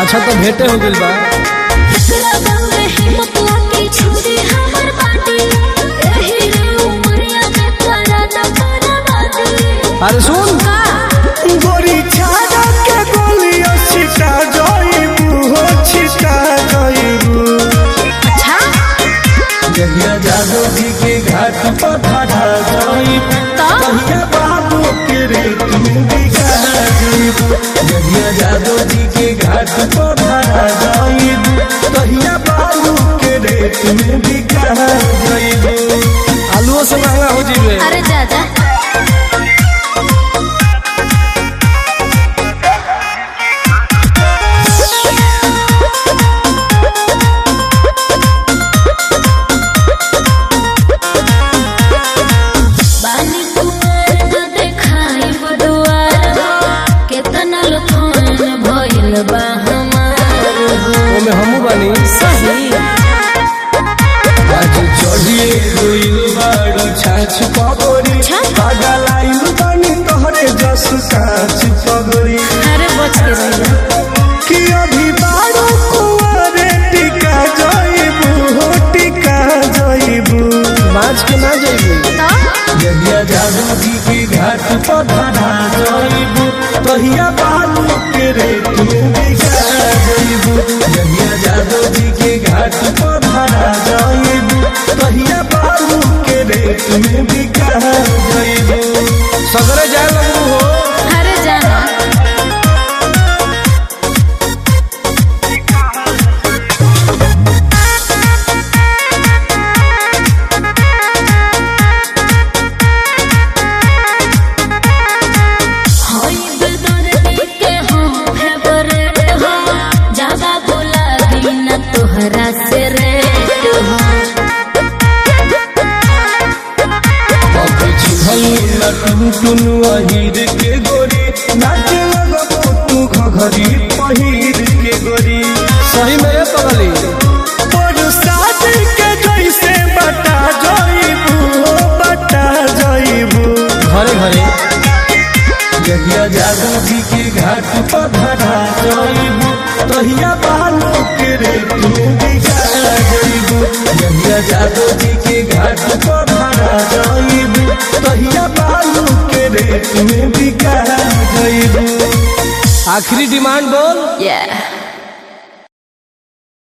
अच्छा तो भेंटे हो गइल बा एकरा दौरे हिम्मत लागी छुरी हमर बाटी एही रे उमरिया में करा न बर्बादी अरे सुन का गोरी छाड़ा के गोलियों छिटा जाइबू हो छिटा जाइबू अच्छा जहिया जादू जी के घाट पर ठाठा जाइबू तो कहिया बाबू के रेत में बिका जाइबू जहिया जादू जी के घाट पर ठाठा जाइबू कहिया बाबू के रेत में बिका जाइबू आलूओं से महंगा हो जीवे अरे जा जा बानी कुमार न देखाई बडुआर हो केतना लखन भइल बा हमार हो ओमे हमू बानी सही आज चढ़िए गइल बाड़ छाछ पगड़ी छाछ? पागल आइल बानी तोहरे जस काछ पगड़ी अरे बच के रहिया कि अभी बारो कुंवरे टिका जाइबू हो टिका जाइबू बाज के ना जाइबे तो जहिया जादू जी के घाट पर ढाढा जाइबू तहिया बालू के रेत में बिका जाइबू जहिया जादू जी के घाट पर ढाढा जाइबू तहिया बालू के रेत में बिका जाइबू सगरे जाए लगू हो अरे जाना होई बेदर्दी के हम फेवरेट हो ज्यादा गुलाबी न तोहरा से रेट हो अब छिहल टुन टुन अहिर के गोरी नाचे लगबो तू घघरी पहिर के गोरी सही में ये पगली बरसात के जैसे बता जाइबू हो बता जाइबू घरे घरे जहिया जादू जी के घाट पर धरा जाइबू तहिया बालू के रेत में बिका जाइबू जहिया जादू जी के घाट पर धरा जाइबू तहिया बालू के रेत में बिका जाइबू आखिरी डिमांड बोल Yeah.